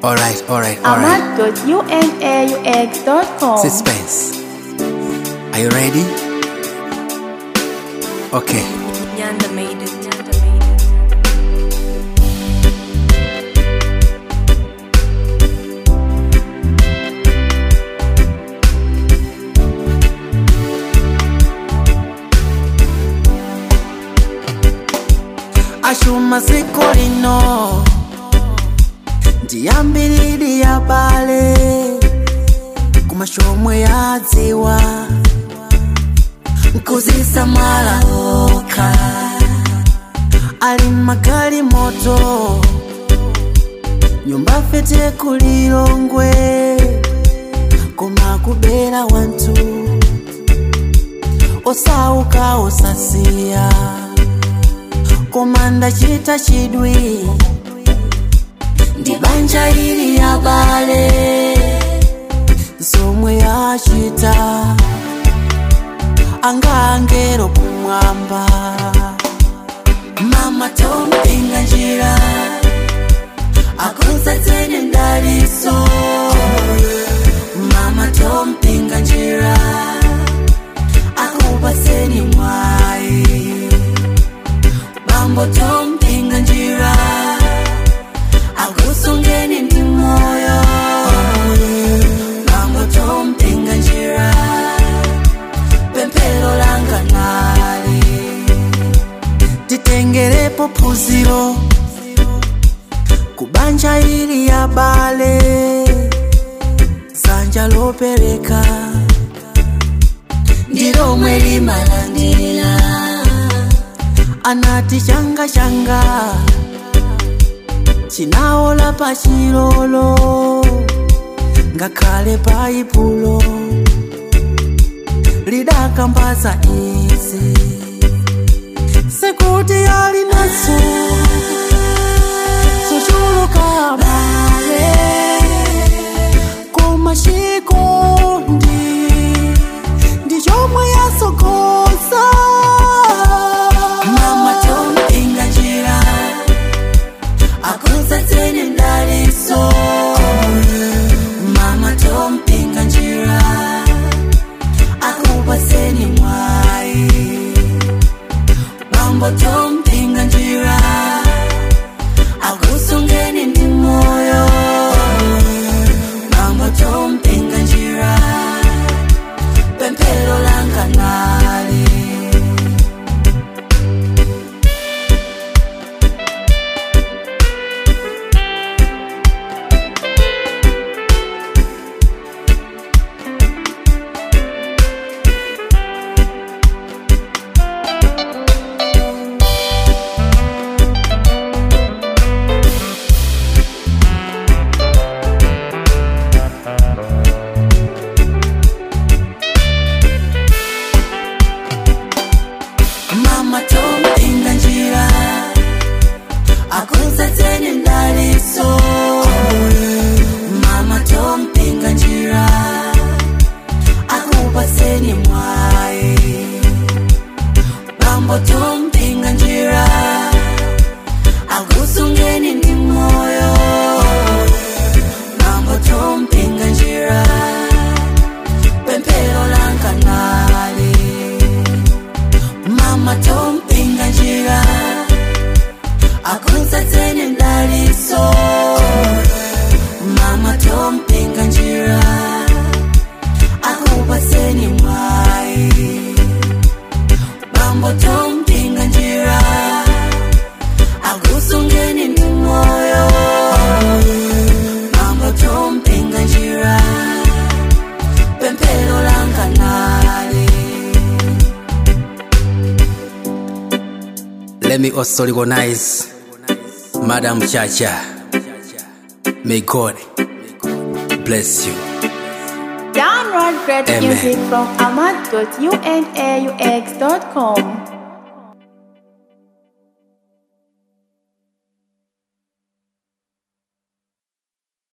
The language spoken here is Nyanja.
Alright, alright, alright. ahmad.unaux.com. Suspense. Are you ready? Okay. Nyanda made it. Nyanda made it. ashuma siku lino ndiyambiriri ya bale kumashomwe yadziwa nkuzisamala okha ali magali moto nyumba fete kulilongwe koma kubera wantu osauka osasiya komanda chita chidwi ndi banja ili ya bale zomwe yachita angangero kumwamba mama tompinga njira akonzetseni ndaliso mama tompinga njira akupaseni mwayi bambo tompinga njira akusungeni ndi moyo bambo tompinga njira pemphero langa nali titengerepo phunziro kubanja ili ya bale dzanja lopereka ndilomwe limalandira anati changa changa chinaola pachilolo ngakhale paipulo lidakambaza izi sekuti ali nazo zochuluka bale koma chikondi ndi chomwe yasogoza mama tompinga njira akonzetseni ndaliso mama tompinga njira akupaseni mwayi bambo tompinga njira akusungeni ndi moyo bambo tompinga njira pemphero langa nali mama tompinga njira akonzetseni ndaliso mama tompinga njira akupaseni mwayi bambo tompinga njira akusungeni ndi moyo bambo tompinga njira pemphero langa nali mama tompinga njira akonzetseni ndaliso mama tompinga njira akupaseni mwayi bambo tompinga njira akusungeni ndi moyo bambo tompinga njira pemphero langa nali Let me also recognize Madam Chacha. May God bless you. Download great Amen. music from ahmad.unaux.com.